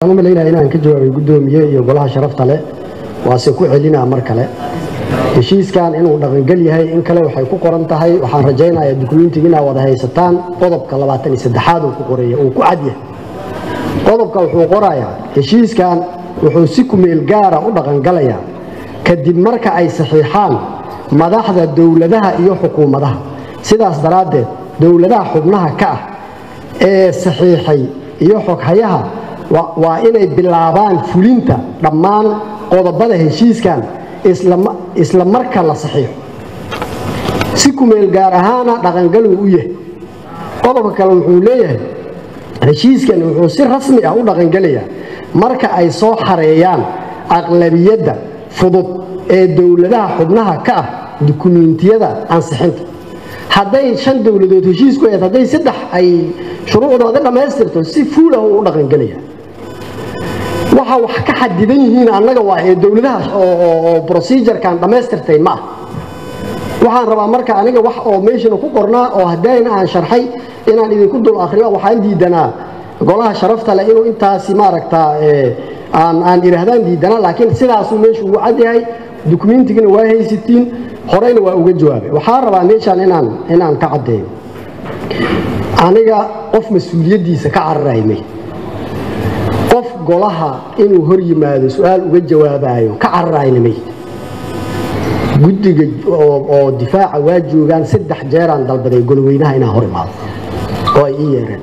waxaan u malaynaya inaan ka jawaabay guddoomiye iyo golaha sharafta leh waase ku celinaa mar kale heshiiskan inuu dhaqangel yahay in kale waxay ku qoran tahay waxaan rajaynayaa dukumentiga inaa wada haysataan qodobka labaatan iyo saddexaad uu ku qoreeya uu ku cadyahay qodobka wuxuu qorayaa heshiiskan wuxuu si kumeel gaara u dhaqangalayaa kadib marka ay saxiixaan madaxda dowladaha iyo xukuumadaha sidaas daraaddeed dowladaha xubnaha ka ah ee saxiixay iyo xoghayaha waa inay bilaabaan fulinta dhammaan qodobada heshiiskan isla marka la saxiixo si kumeel gaar ahaana dhaqangaluu u yahay qodobka kale wuxuu leeyahay heshiiskan wuxuu si rasmi ah u dhaqangelayaa marka ay soo xareeyaan aqlabiyadda fudud ee dowladaha xubnaha ka ah dukumiintiyada ansixinta hadday shan dowladood heshiisku ahayd hadday saddex ay shuruucdooda dhammaystirto si fuulah u dhaqangelaya waxa wax ka xadidan yihiin annaga waa ee dowladaha oo procedurekan dhammaystirtay ma ah waxaan rabaa marka aniga wax oo meeshana ku qornaa oo haddayna aan sharxay inaan idinku dul akhriyo waxaan diidanaa golaha sharafta leh inuu intaasi maaragtaa aan aan idhaahdaan diidanaa laakiin sidaasuu meeshu ugu cadyahay dukumentigana waa haysatiin horeyna waa uga jawaabay waxaan rabaa meeshaan inaan inaan ka caddeeyo aniga qof mas-uuliyaddiisa ka cararaymay qof golaha inuu hor yimaado su-aal uga jawaabayo ka cararaynamay guddiga oo difaaca waa joogaan saddex jeeraan dalbaday goloweynaha inaan hor imaado oo ay ii yeereen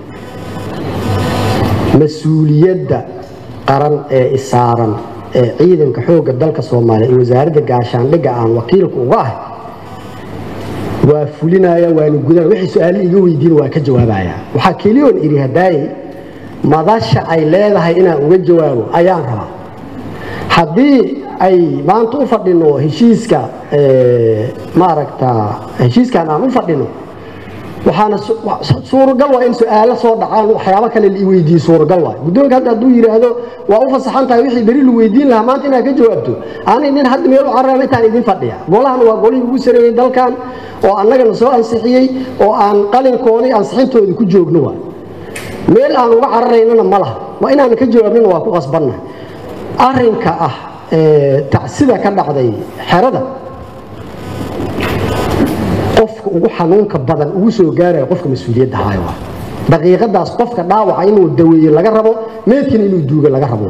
mas-uuliyadda qaran ee isaaran ee ciidanka xoogga dalka soomaaliya iyo wasaaradda gaashaandhigga aan wakiilka uga ahay waa fulinaya waana gudana wixii su-aale iga weydiin waa ka jawaabaya waxaa keliyoon idhi hadaaye madasha ay leedahay inaan uga jawaabo ayaan rabaa haddii ay maanta u fadhino heshiiska maaragta heshiiskan aan u fadhino waxaana suuragal waa in su-aalo soo dhacaan waxyaabo kale la weydiiye suuragal waay guddoonka hadda hadduu yidhaahdo waa u fasaxan tahay wixii beri la weydiin lahaa maanta inaad ka jawaabto ani nin hadda meel u cararama intaan idin fadhiya golahan waa golihii ugu sareeyey dalkan oo annagana soo ansixiyey oo aan qalinkoodii ansixintooda ku joogno waa meel aan uga cararaynana ma laha waa inaan ka jawaabnina waa ku qasbanna arrinka ah tacsida ka dhacday xerada qofka ugu xanuunka badan ugu soo gaaraya qofka mas-uuliyadda haayo daqiiqadaas qofka dhaawaca inuu daweeye laga rabo meedkina inuu duuga laga rabo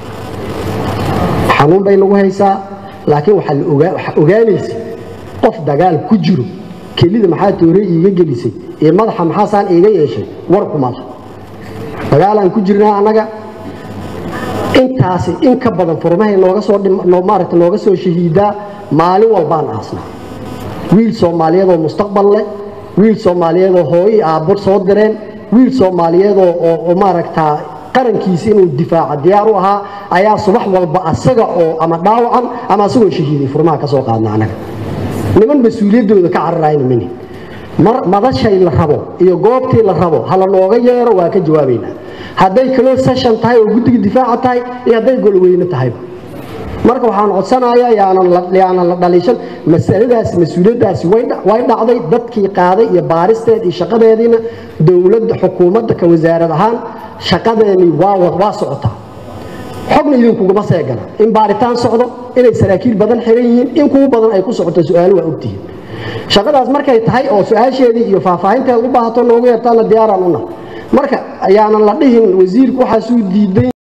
xanuun bay nagu haysaa laakiin waxaa ogaanaysa qof dagaal ku jiro kelida maxaa toore iiga gelisay iyo madaxa maxaasaan iiga yeeshay war kuma lah dagaalaan ku jirnaa annaga intaasi in ka badan furmahay nooga soo maaragta nooga soo shahiidaa maalin walbaan aasnaa wiil soomaaliyeedoo mustaqbal leh wiil soomaaliyeedoo hooyii aabbo soo direen wiil soomaaliyeedoo oo maaragtaa qarankiisa inuu difaaca diyaar u ahaa ayaa subax walba asaga oo ama dhaawacan ama asagoo shahiiday furmaha ka soo qaadna annaga niman mas-uuliyaddooda ka cararayna mini mar madashay la rabo iyo goobtii la rabo hala nooga yeero waa ka jawaabaynaa hadday kaloo session tahay oo guddiga difaaca tahay iyo hadday golweyne tahayba marka waxaan codsanayaa yaanan la dhaliishan masaladaasi mas-uuliyaddaasi way dhacday dadkii qaaday iyo baaristeed iyo shaqadeediina dowladda xukuumadda ka wasaarad ahaan shaqadeedii waa socotaa xogna idinkuguma seegana in baaritaan socdo inay saraakiil badan xiran yihiin in kugu badan ay ku socoto su-aalo waa ogtihiin shaqadaas markay tahay oo su-aasheedii iyo faahfaahinteed u baahato noogu yeertaana diyaaraan una marka ayaanan la dhihin wasiirku waxaasuu diiday